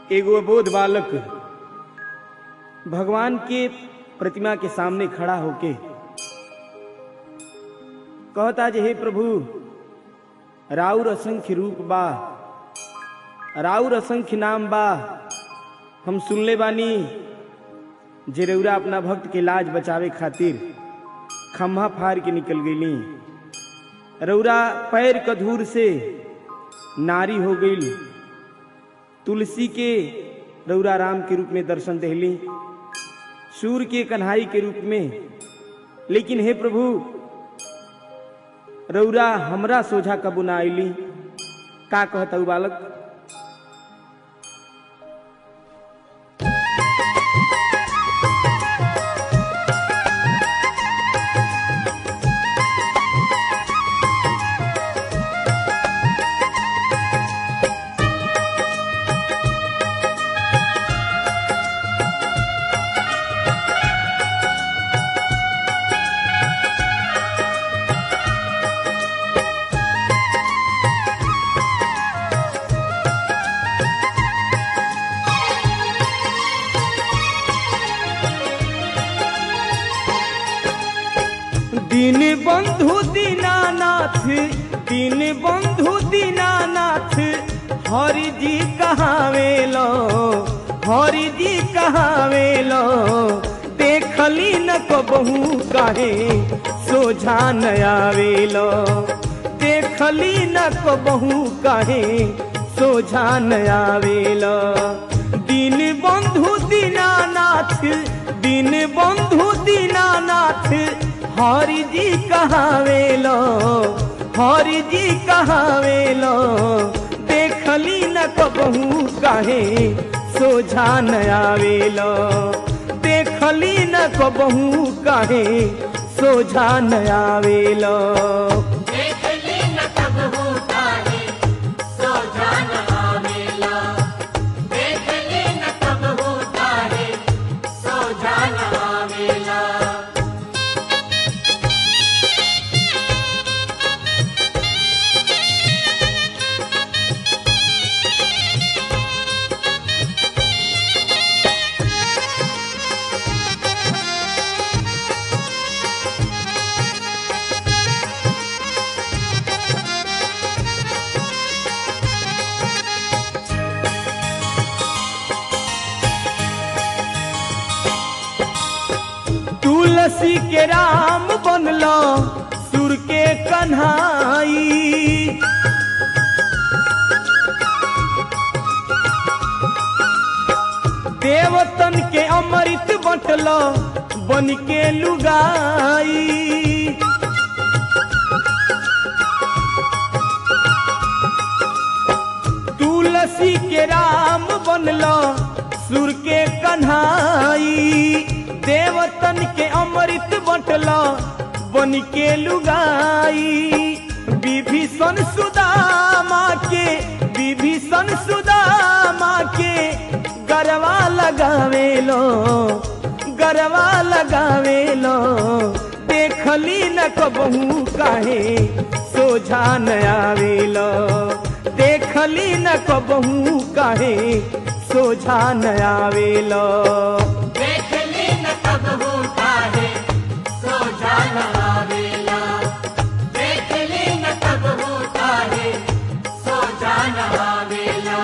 एगो अबोध बालक भगवान के प्रतिमा के सामने खड़ा होके कहता जे हे प्रभु राउर असंख्य रूप बा राउर असंख्य नाम बा हम सुनले बानी जे रउरा अपना भक्त के लाज बचावे खातिर खम्हा फाड़ के निकल गईली रउरा पैर कधूर से नारी हो गई तुलसी के रउरा राम के रूप में दर्शन दहली सूर्य के कन्हाई के रूप में लेकिन हे प्रभु रउरा हमरा सोझा कबू ना आईली का कहता उ बालक दीन बंधु दीनानाथ दीन बंधु दीनानाथ हरि जी कहावेलो हरि जी कहावेलो देखली न कबहू काहे सोझा न आवेलो देखली न कबहू काहे सोझा न आवेलो दीन बंधु दीनानाथ दीन बंधु दीनानाथ हरि जी कहावेलो हरि जी कहावेलो देखली न कबहू काहे सोझा न आवेलो देखली न कबहू काहे सोझा न आवेलो देखली न कबहू काहे सोझा न आवेला देखली न कबहू काहे सोझा न आवेला तुलसी के राम बनलो सुर के कन्हाई देवतन के अमृत बटलो बन के लुगाई तुलसी के राम बनलो सुर के कन्हाई देवतन के अमृत बटलो बन के लुगाई विभीषण सुदामा के विभीषण सुदामा के गरवा लगावेलो गरवा लगावेलो देखली न कबहू काहे सोझा न आवेलो देखली न कबहू काहे सोझा न आवेलो देखली न कबहू काहे सोझा न आवेला देखली न कबहू काहे सोझा न आवेला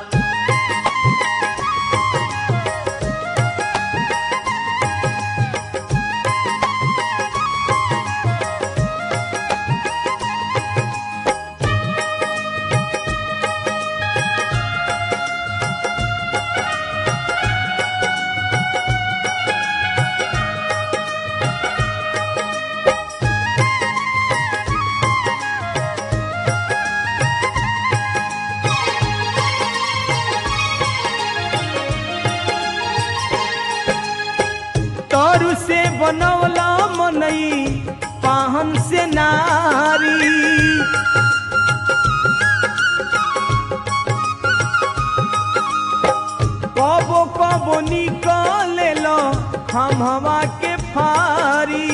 तरु से बनवला मनई पाहन से नारी कबो कबो निकले लो हम हवा के फारी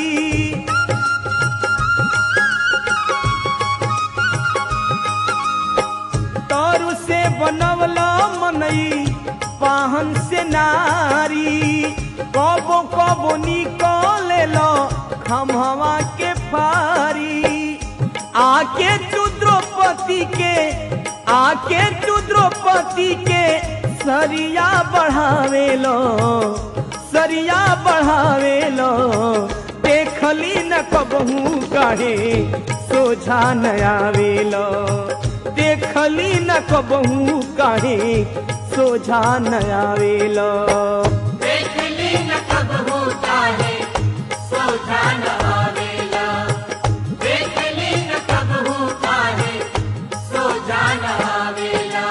तरु से बनवला मनई पाहन से नारी कबो कबो निकले लो खमहवा के फारी आके तू द्रौपदी के आके तू द्रौपदी के सरिया बढ़ावे लो सरिया बढ़ावे लो देखली न कबहू काहे सोझा न आवेलो देखली न कबहू काहे सोझा न आवेलो देखली न कब होता है सोझा न आवेला देखली न कब होता है सोझा न आवेला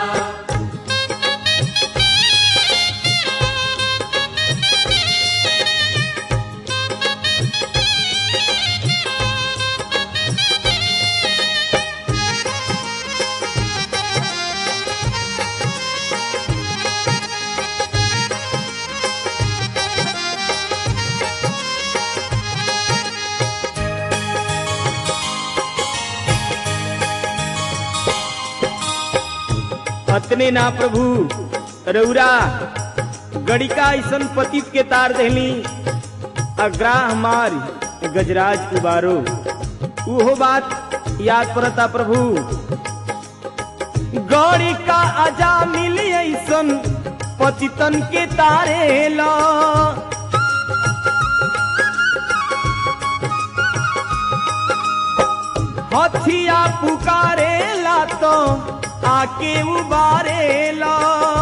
अतने ना प्रभु रौरा गड़िका ऐसन पतित के तार देहली अग्राह मार गजराज उबारो उहो बात याद पड़ता प्रभु गौरी का अजा मिली ऐसन पतितन के तारे ला हथिया पुकारेला तो आके उबारेला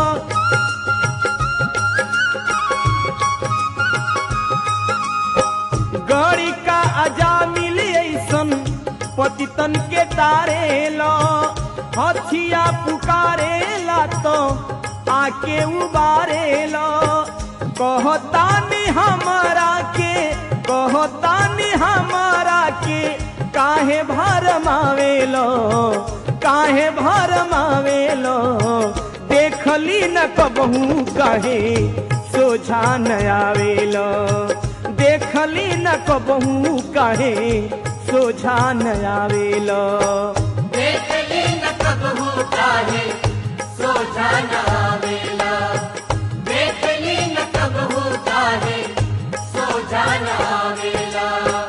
गौरी का अजा मिली ऐसन पतितन के तारेला हथिया पुकारेला तो आके उबारेला कहतानी हमारा के कहतानी हमारा के काहे भरमावेलो काहे भरमावेलो देखली न कबहू काहे सोझा न आवेलो देखली न कबहू काहे सोझा न आवेलो देखली न कब होता है सोझा न आवेला देखली न कब होता है सोझा न आवेला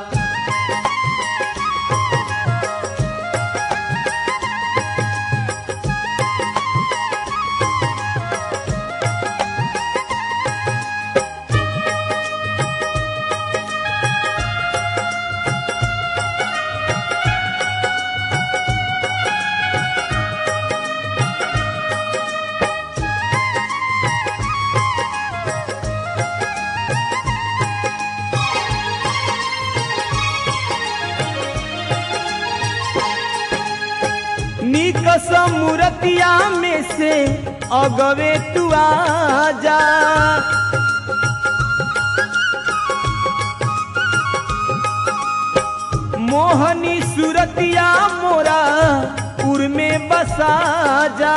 निक समूरतिया में से अगवे तू आजा मोहनी सूरतिया मोरा उर में बसा जा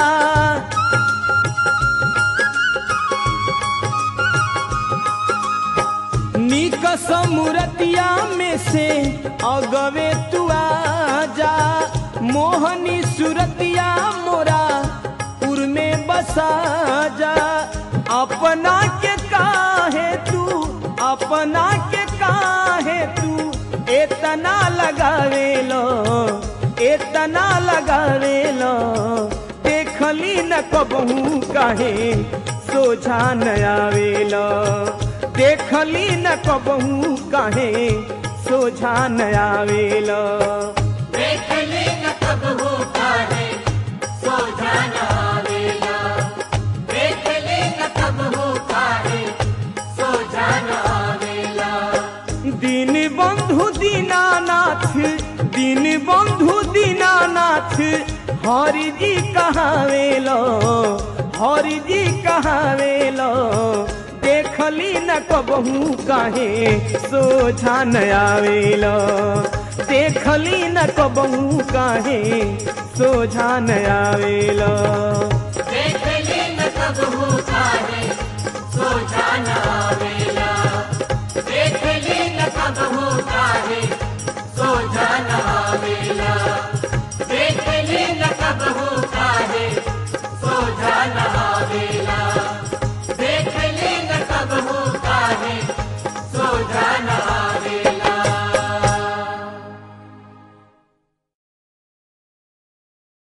निक समूरतिया में से अगवे तू आजा मोहनी सूरतिया मोरा उर में बसा जा अपना के काहे तू अपना के काहे तू इतना लगावे लो इतना लगावे लो देखली न कबहू काहे सोझा न आवेलो देखली न कबहू काहे सोझा न आवेलो देखली न कब होता है सोझा न आवेला देखली न कब होता है सोझा न आवेला दीन बंधु दीनानाथ दीन बंधु दीनानाथ हरि जी कहावेलो हरि जी कहावेलो देखली न कबहू काहे सोझा न आवेलो देखली न कबहू काहे सोझा न आवेलो देखली न कब होता